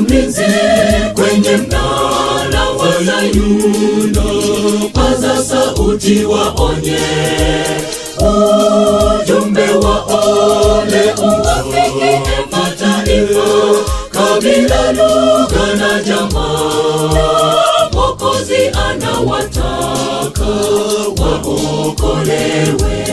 mlinzi kwenye mnara wa Sayuni, paza sauti waonye ujumbe wa ole uwafikie mataifa, kabila, lugha na jamaa. Mwokozi anawataka waokolewe.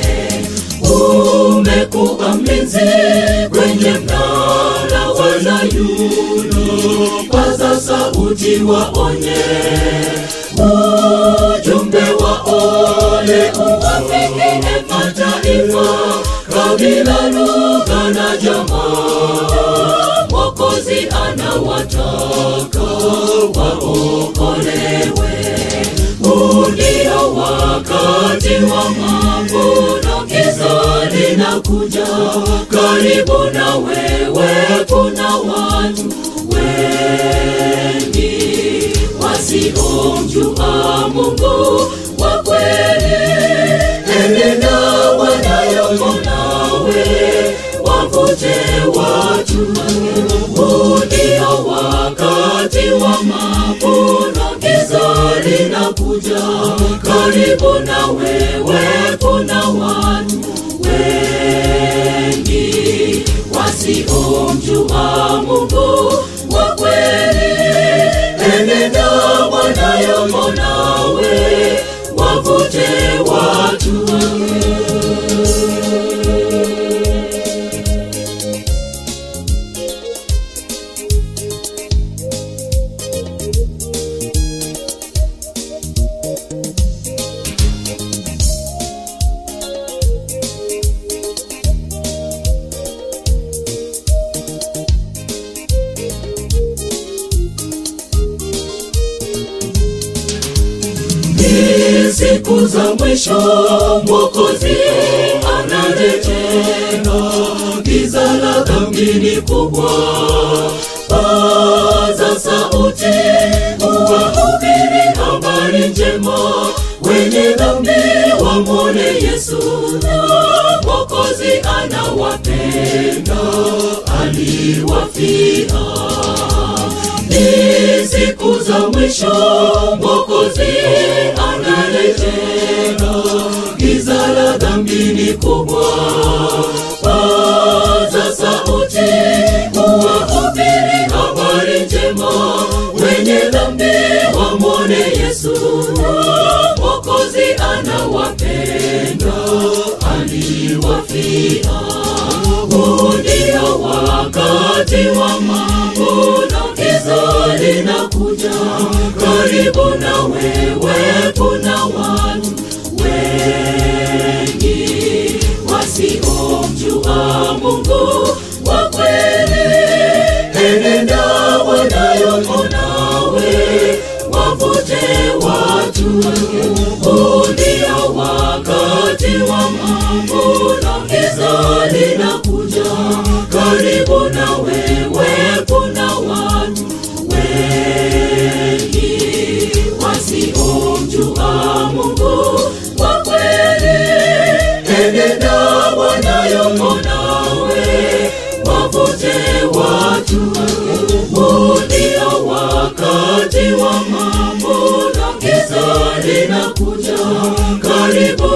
Umekuwa mlinzi kwenye mnara wa Sayuni, paza sauti waonye ujumbe wa ole uwafikie mataifa, kabila, lugha na jamaa. Mwokozi anawataka waokolewe. Huu ndio wakati wa mavuno, giza linakuja karibu na wewe. Kuna watu wengi wasiomjua Mungu wa kweli. Enenda wanayomo nawe, wavute watu. Huu ndio wakati wa mavuno, giza linakuja karibu na wewe. Kuna watu wengi wasiomjua Mungu wa kweli. Enenda wanayomo nawe, wavute watu. Ni siku za mwisho, Mwokozi anarejea, giza la dhambi ni kubwa. Paza sauti, uwahubiri habari njema, wenye dhambi wamwone Yesu. Mwokozi anawapenda, aliwafia ni siku za mwisho, Mwokozi anarejea, giza la dhambi ni kubwa. Paza sauti, uwahubiri habari njema, wenye dhambi wamwone Yesu. Mwokozi anawapenda, aliwafia. Huu ndio wakati wa mavuno, giza linakuja karibu na wewe. Kuna watu wengi wasiomjua Mungu wa kweli. Enenda wanayomo nawe, wavute watu. Huu ndio wakati wa mavuno, giza linakuja karibu na wewe. Kuna watu wengi wasiomjua Mungu wa kweli. Enenda wanayomo nawe, wavute watu. Huu ndio wakati wa mavuno, giza linakuja karibu